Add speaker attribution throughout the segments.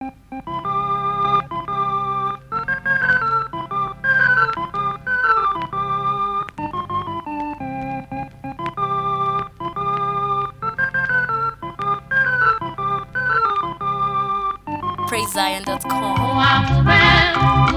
Speaker 1: PraiseZion.com.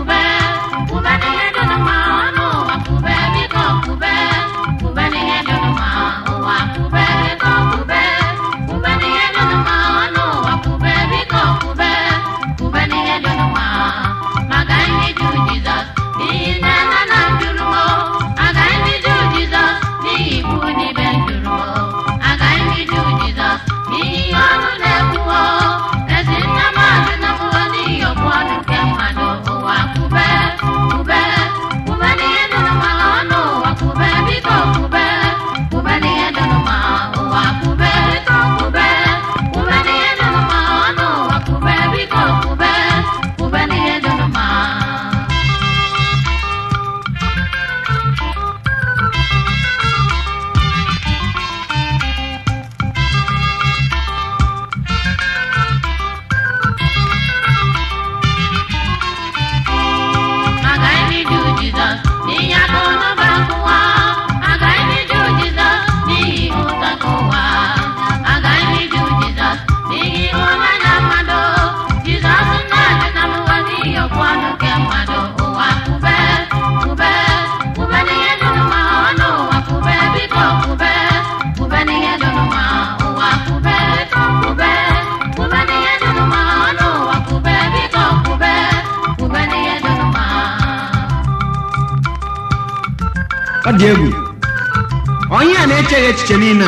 Speaker 2: ọ dị egwu onye a na-echeghị echiche niile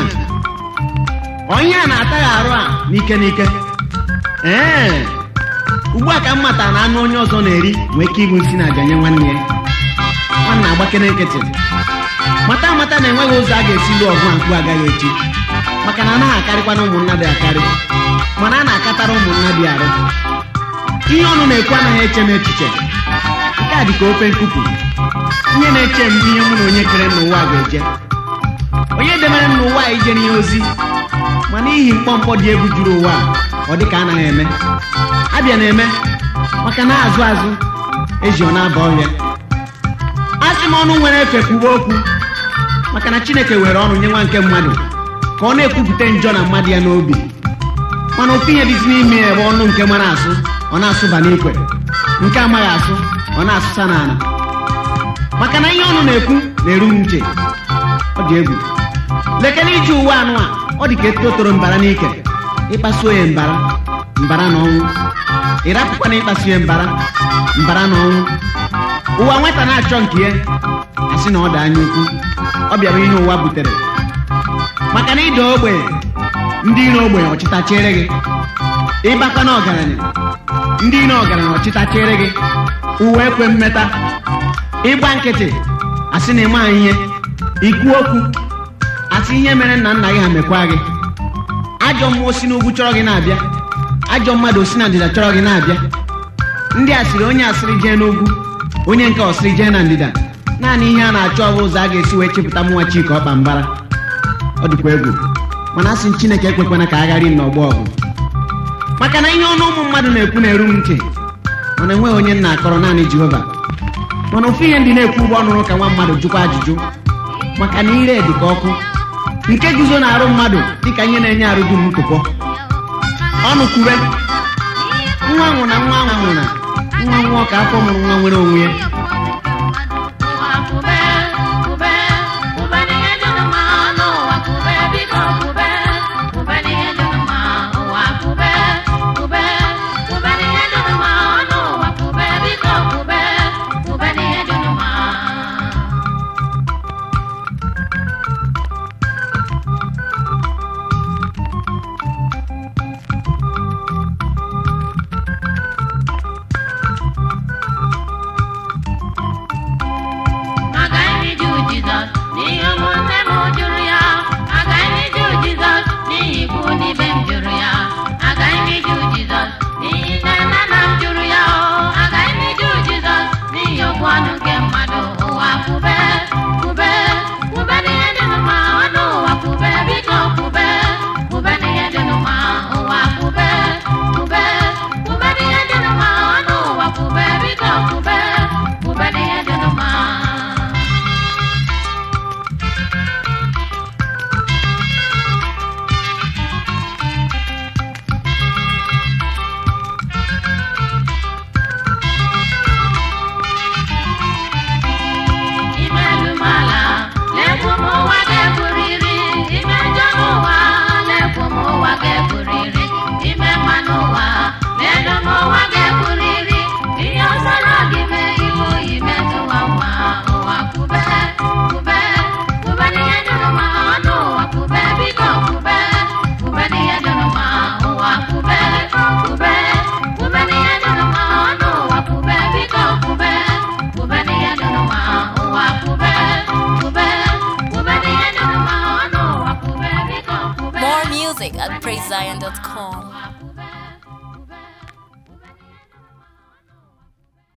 Speaker 2: a onye a na-ataghị arụ a n'ike n'ike ee ugbu a ka m matara na anụ onye ọzọ na-eri nwee ike ịbụ isi na-aja nye nwanne ya nwanne agbakere nkịtị mata amata na enweghị ụzọ a ga-esi lụọ ọgụ a mkpu agaghị echi maka na anaghị akarịkwa na ụmụnna dị akarị mana a na-akatara ụmụnna dị arụ ihe ọnụ na-ekwu anaghị eche n'echiche nke a dị ka ofe nkupu ihe na-eche m ihe mụ na onye kere n'ụwa ga-eje onye debere m n'ụwa a ije n'ihe ozi ma n'ihi mkpọmkpọ dị egwu juru ụwa a ọ dị ka anaghị eme abịa na-eme maka na azụ azụ eji ọ na-aba ọhịa a sị m ọnụ nwere efe kwuwe okwu maka na chineke were ọnụ nye nwa nke mmadụ ka ọ na-ekwupụta njọ na mmadụ ya n'obi mana ofu ihe dịzi n'ime ya ebe ọnụ nke mara asụ ọ na-asụba n'ikwe nke amaghị asụ ọ na-asụsa n'ala maka na ihe ọnụ na-ekwu na-eru m ntị ọ dị egwu lekere iji uwe anụ a ọ dị ka eto toro mbara n'ike ịkpasuo ya mbara mbara na ọnwụ ịrapụkwana ịkpasu ya mbara mbara na ọnwụ ụwa nwata na-achọ nke ya asị na ọ dị anya ukwu ọ bịara ihe ụwa butere maka na ịda ogbenye ndị iro ogbenye ọchịtachere gị ịbakwa na ọgaranya ndị iro ọgaranya ọchịtachere gị uwe ekwe mmeta ịgba nkịtị asị na ịma ihe ikwu okwu asị ihe mere nna nna gị ha mekwa gị ajọ mmụọ si n'ugwu chọrọ gị na-abịa ajọ mmadụ si na ndịda chọrọ gị na-abịa ndị asịrị onye asịrị jee n'ugwu onye nke ọsịrị jee na ndịda naanị ihe a na-achọ ọ bụ ụzọ a ga-esi wee chepụta mụnwa chika ọkpa mbara ọ dịkwa egwu mana asị m chineke ekwekwana ka agharị m n'ọgbọ ọgụ maka na ihe ọnụ ụmụ mmadụ na-ekwu na-eru m ntị mana enweghị onye nna akọrọ naanị jehova mana ofu ihe ndị na-ekwu ụgbọ ọnụrụ ka nwa mmadụ jụkwa ajụjụ maka na ire dị ka ọkụ nke guzo na-arụ mmadụ dịka ihe na-enye arụ dum ntụpọ ọnụ kwube nwa nwụ na nwa nwụ na nwa nwụọ ka afọ mụrụ nwa nwere onwe ya
Speaker 3: Ube
Speaker 1: PraiseZion.com.